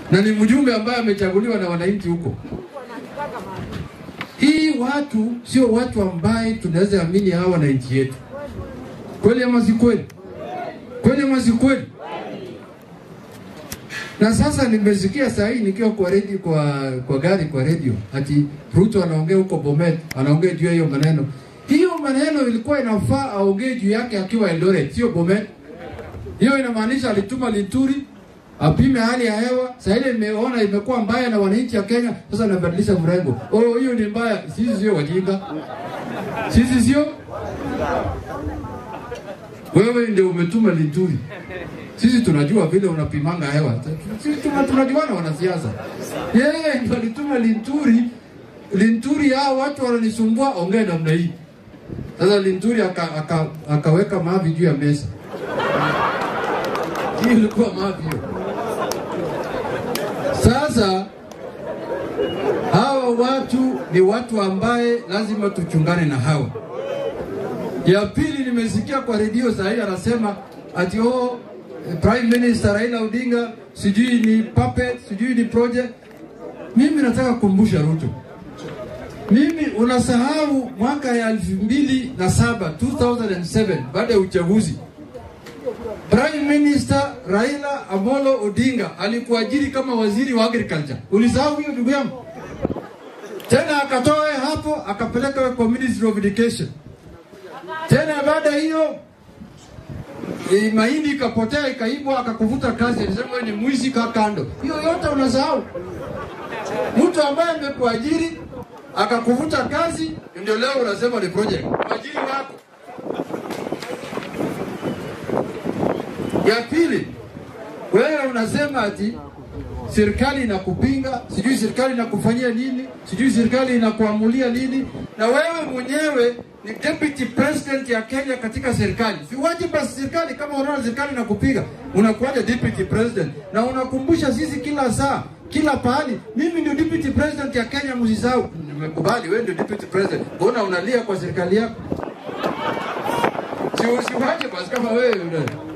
na ni mjumbe ambaye amechaguliwa na wananchi huko. Hii watu sio watu ambaye tunaweza amini hawa wananchi yetu, kweli ama si kweli? Kweli ama si kweli? Na sasa nimesikia saa hii nikiwa kwa redio, kwa, kwa gari kwa redio ati Ruto anaongea huko Bomet, anaongea juu ya hiyo maneno. Hiyo maneno ilikuwa inafaa aongee juu yake akiwa Eldoret, sio Bomet. Hiyo inamaanisha alituma Linturi apime hali ya hewa. Sasa ile imeona imekuwa mbaya na wananchi wa Kenya, sasa anabadilisha mrengo. Oh, hiyo ni mbaya. Sisi sio wajinga, sisi sio wewe ndio umetuma Linturi. Sisi tunajua vile unapimanga hewa. Sisi tuna- tunajuana wanasiasa. Yeye ndio alituma Linturi. Linturi hao watu wananisumbua, ongea namna hii. Sasa Linturi aka, aka, akaweka mavi juu ya meza. Hii ilikuwa mavi hiyo. Sasa hawa watu ni watu ambaye lazima tuchungane na hawa. Ya pili nimesikia kwa redio saa hii anasema ati oh, Prime Minister Raila Odinga sijui ni puppet, sijui ni project. Mimi nataka kukumbusha Ruto, mimi unasahau mwaka ya elfu mbili na saba 2007 baada ya uchaguzi Prime Minister Raila Amolo Odinga alikuajiri kama waziri wa agriculture. Ulisahau hiyo ndugu yangu? Tena akatoa hapo akapeleka kwa Ministry of Education. Tena baada hiyo e, mahindi ikapotea ikaibwa, akakuvuta kazi, alisema wewe ni mwizi, kaa kando. Hiyo yote unasahau. Mtu ambaye amekuajiri akakuvuta kazi, ndio leo unasema ni project. Mwajiri wako ya pili, wewe unasema ati serikali inakupinga, sijui serikali inakufanyia nini, sijui serikali inakuamulia nini, na wewe mwenyewe ni deputy president ya Kenya katika serikali. Siwaje basi serikali, kama unaona serikali inakupiga, unakuwaje deputy president? Na unakumbusha sisi kila saa kila pahali, mimi ndio deputy president ya Kenya, msisahau. Nimekubali wewe ndio deputy president, mbona unalia kwa serikali yako? Si usiwaje basi kama wewe una-